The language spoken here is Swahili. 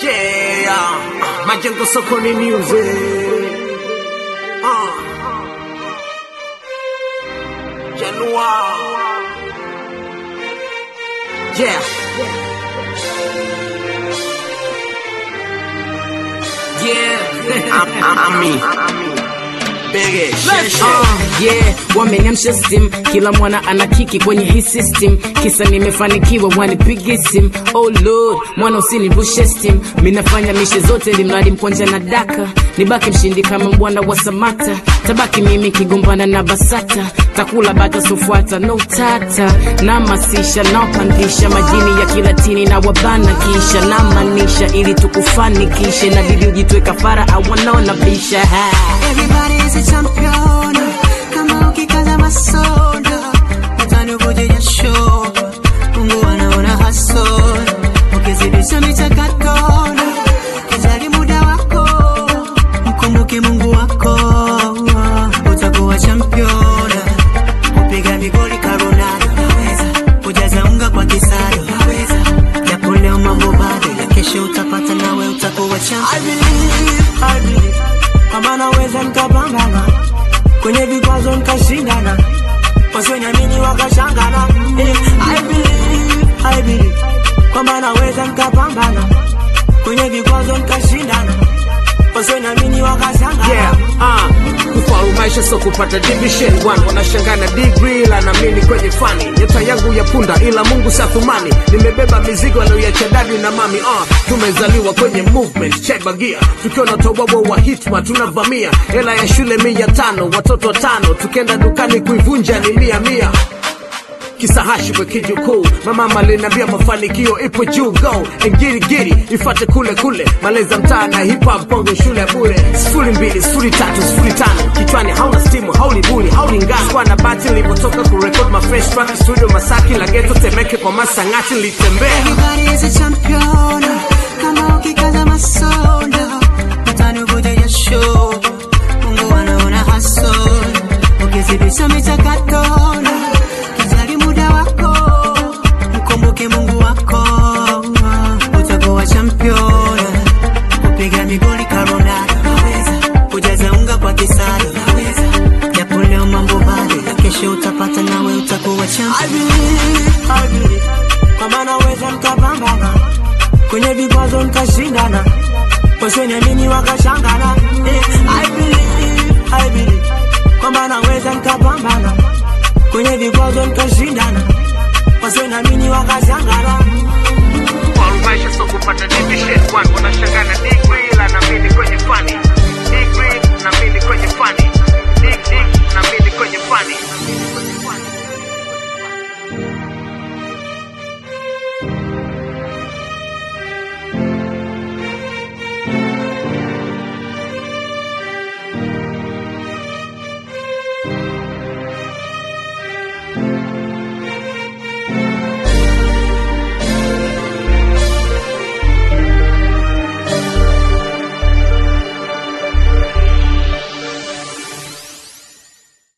Yeah, Majengo Sokoni Music. Uh. Januar. Yeah. Yeah, I'm, I'm, I'm me. Big Uh, yeah, wameniamsha steam, kila mwana ana kiki kwenye hii system, kisa nimefanikiwa wanipige sim. Oh lord, mwana usinirushe steam, minafanya mishe zote ili mradi mkwanja na daka, nibaki mshindi kama mbwana wa Samata, tabaki mimi kigombana na Basata, takula bata sofuata no tata, na masisha naopandisha majini ya kilatini na wabana kisha na manisha ili tukufanikishe, na bidi ujitwe kafara awanaona bisha ha. Everybody is a champion kama ukikaza masoda utanivuja jasho Mungu anaona haso ukizidisha michakato kijali muda wako mkumbuke Mungu wako utakuwa champion kupiga migoli karunado naweza kujaza unga kwa kisado naweza japo leo mambo bado ila kesho utapata nawe utakuwa champion I believe, I believe kama naweza nikapambana kwenye vikwazo nikashindana, wasioniamini wakashangana. Eh, I believe, I believe kwamba naweza nikapambana kwenye vikwazo nikashindana, wasioniamini wakashangana. Yeah, uh, kufaulu maisha so kupata division 1 wanashangana degree la namini kwenye fani nyota yangu ya punda ila mungu sathumani nimebeba mizigo anayoiacha dadi na mami uh, tumezaliwa kwenye movement chebagia tukiwa na tobobo wa hitma tunavamia hela ya shule mia tano watoto watano tukienda dukani kuivunja ni mia mia kisahashi kwa kijukuu mama aliniambia mafanikio ipo juu go ngirigiri ifate kule kule maleza mtaa na hip hop kwangu shule ya bure sifuri mbili sifuri tatu sifuri tano kichwani hauna stimu haulibuni haulingani kwa na bati nilipotoka kurekod my fresh track studio masaki la geto temeke kwa masangati nilitembea Everybody is a champion kama ukikaza masoda utanivuja jasho Mungu anaona haso ukizidisha michakato kijali muda wako mkumbuke Mungu wako utakuwa champion kupiga migoli karunado naweza kujaza unga kwa kisado naweza japo leo mambo bado ila kesho utapata nawe utakuwa champion I believe, I believe kama naweza nikapambana kwenye vikwazo nikashindana, wasioniamini wakashangana. Eh, I believe, I believe kwamba naweza nikapambana kwenye vikwazo nikashindana, wasioniamini wakashangana. kufaulu maisha so kupata division 1 wanashangana degree la namini kwenye fani